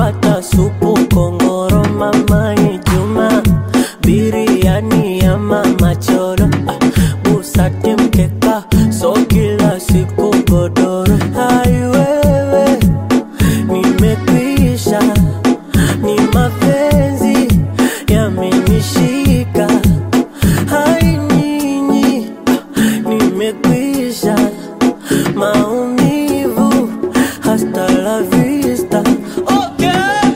pata supu kongoro mamani Juma biriani ya mama cholo ah, busati mkeka so kila siku godoro hai wewe nimekwisha ni mapenzi yamenishika hai nyinyi nimekwisha maumivu hasta la vista okay.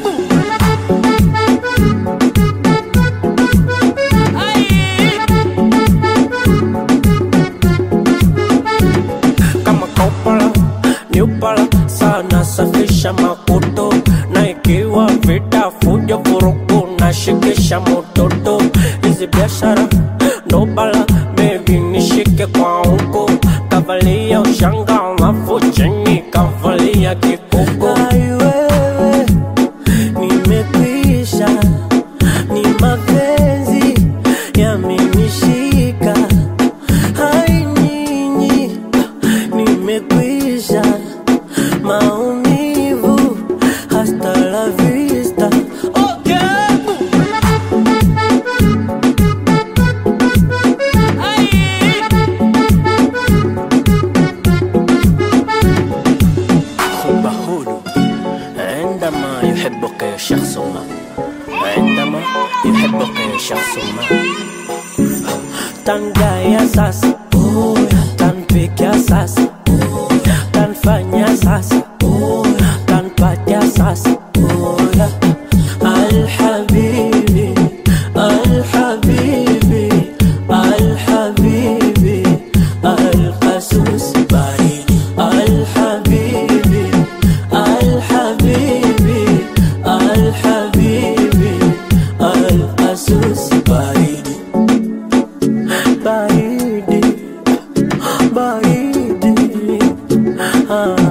kama kopala niupala sana safisha makoto na ikiwa vita fujo vurugu na shikisha mototo hizi biashara ndo bala bebi nishike kwa huko kavalia ushanga alafu chini kavalia kikuko Ai wewe nimekwisha ni mapenzi yamenishika hai nyinyi nimekwisha maumivu hasta la vista okay. حب هدوء عندما يحبك شخص ما عندما يحبك شخص ما tangaya sasa tanpiga sasa tanfanya sasa tanpatia sasa alhabibi alhabibi alhabibi alqasus baridi alhabibi alhabibi alhabibi alqasus baridi baridi baridi ah.